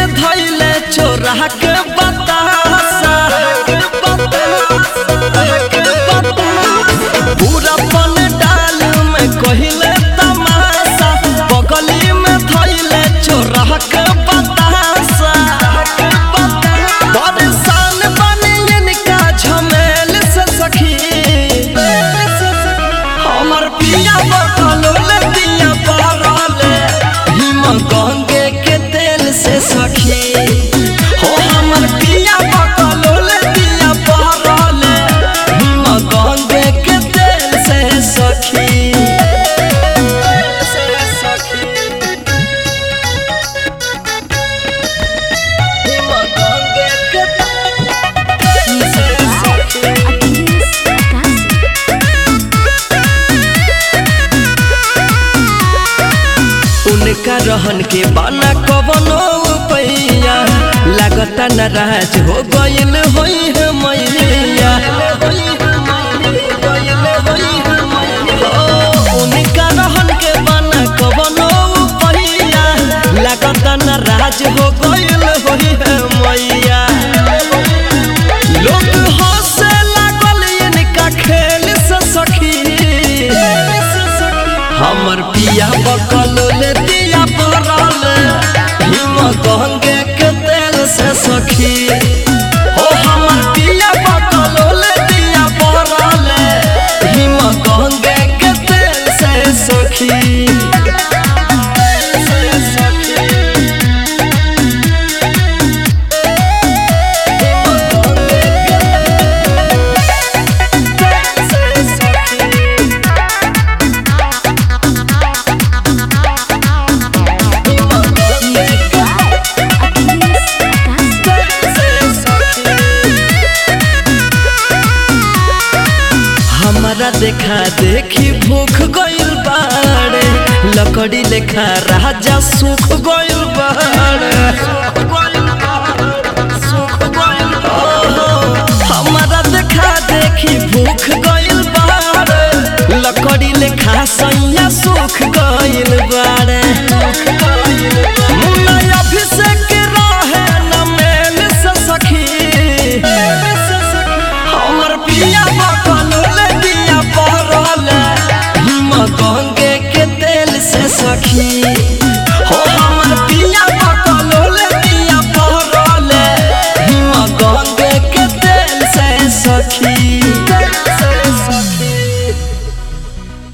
में धैले चोरा के बतासा पूरा पन डाल में कहिले तमाशा बगली में धैले चोरा के बतासा परेशान बने इनका झमेल से सखी हमर पिया बकलो ले दिया पारले हिम गंगे के तेल से सखी हो हमर पिया बकलो ले दिया पारले हिम गंगे के तेल से सखी हिम गंगे के तेल से सखी उनका रहन के बाना कवनो पैया लागता नाराज हो गइल होई है मैया ओ, उनका रहन के बाना कवनो पैया लागता नाराज हो गइल होई है मैया लोग हंसे लागल इनका खेल से सखी हमर पिया बकल ले दिया पड़ल हिम गंगे के तेल से सखी हो हमर पिया बकल ले दिया पड़ल हिम गंगे के तेल से सखी हमारा देखा देखी भूख गइल बाड़े लकड़ी लेखा राजा सुख गइल बाड़े ओहो, हमारा देखा देखी भूख गइल बाड़े लकड़ी लेखा सैया सुख गइल बाड़े मुन्ना अभिषेक रहे न मेल से सखी हमर पिया बकल ले दिया पड़ल हिम गंगे के तेल से सखी हो हमर पिया बकल ले दिया पड़ल हिम गंगे के तेल से सखी